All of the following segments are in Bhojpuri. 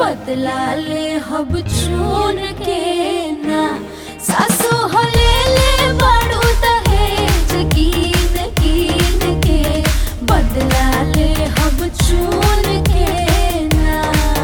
बदला ले हब चून के ना सासु हो ले ले बाड़ू दहेज कीन कीन के बदला ले हब चून के ना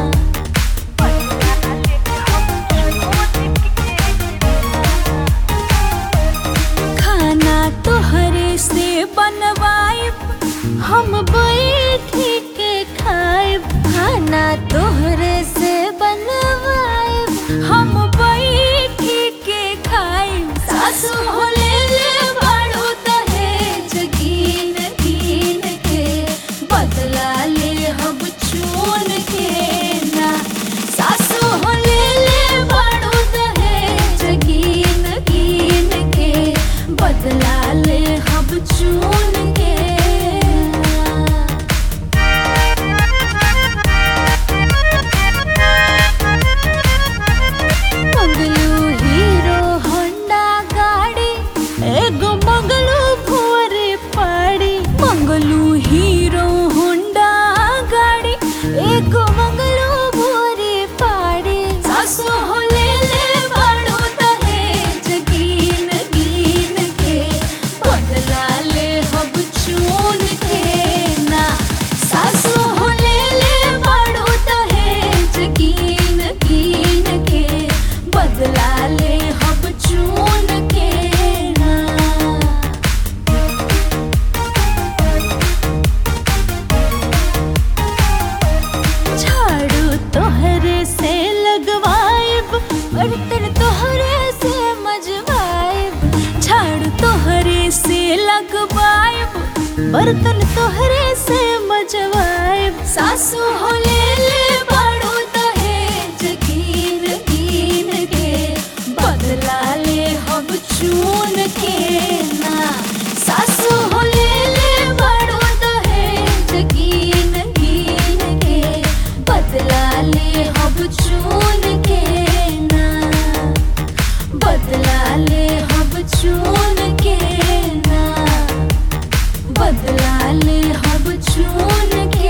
खाना तोहरे से बनवाइब हम बैठी के खाइब खाना तोहरे से बनवाइब हम बैठी के खाइब सासु हो ले ले बाड़ू दहेज कीन कीन के बदला ले हम चून के ना सासु हो ले ले बाड़ू दहेज कीन कीन के बदला ले हम चून के ना। मंगलू हीरो होंडा गाड़ी एगो मंगलू भोरे पाड़ी मंगलू हीरो होंडा गाड़ी एगो मंगलू भोरे पाड़ी सासु हो ले ले बाड़ू दहेज कीन कीन के बदला ले हब चून के ना सासु हो ले ले बाड़ू दहेज कीन कीन के बदला ले हब चून के ना झाड़ू तोहरे से लगवाइब बर्तन तोहरे से मजवाइब झाड़ू तोहरे से लगवाइब बर्तन तोहरे से मजवाइब सासू हो ले ले बाड़ू दहेज कीन कीन के बदला ले हम चून के ना सासू हो ले ले बाड़ू दहेज कीन कीन के बदला ले हम चून के ना बदला ले हम चून के ना बदला ले हम चून के